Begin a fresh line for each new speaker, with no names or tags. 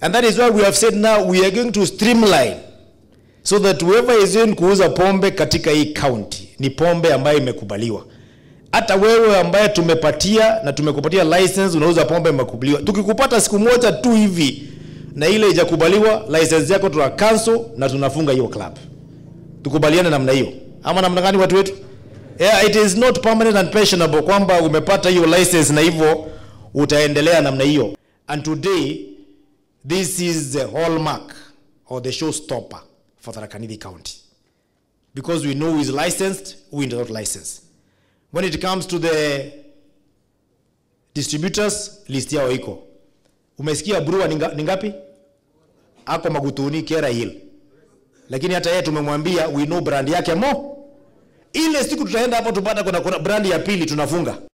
And that is why we have said now we are going to streamline so that whoever is going kuuza pombe katika hii county ni pombe ambayo imekubaliwa. Hata wewe ambaye tumepatia na tumekupatia license unauza pombe imekubaliwa. Tukikupata siku moja tu hivi na ile ijakubaliwa, license yako tuna cancel na tunafunga hiyo club. Tukubaliane namna hiyo, ama namna gani watu wetu? Yeah, it is not permanent and pensionable kwamba umepata hiyo license na hivyo utaendelea namna hiyo. And today this is the hallmark or the showstopper for Tharaka Nithi County because we know who is licensed, who is not licensed. When it comes to the distributors, list yao iko. Umesikia brewer ni nga- ni ngapi? Ako Magutuni, Kera Hill. Lakini hata yeye tumemwambia we know brand yake mo. Ile siku tutaenda hapo tupata kuna, kuna brand ya pili tunafunga.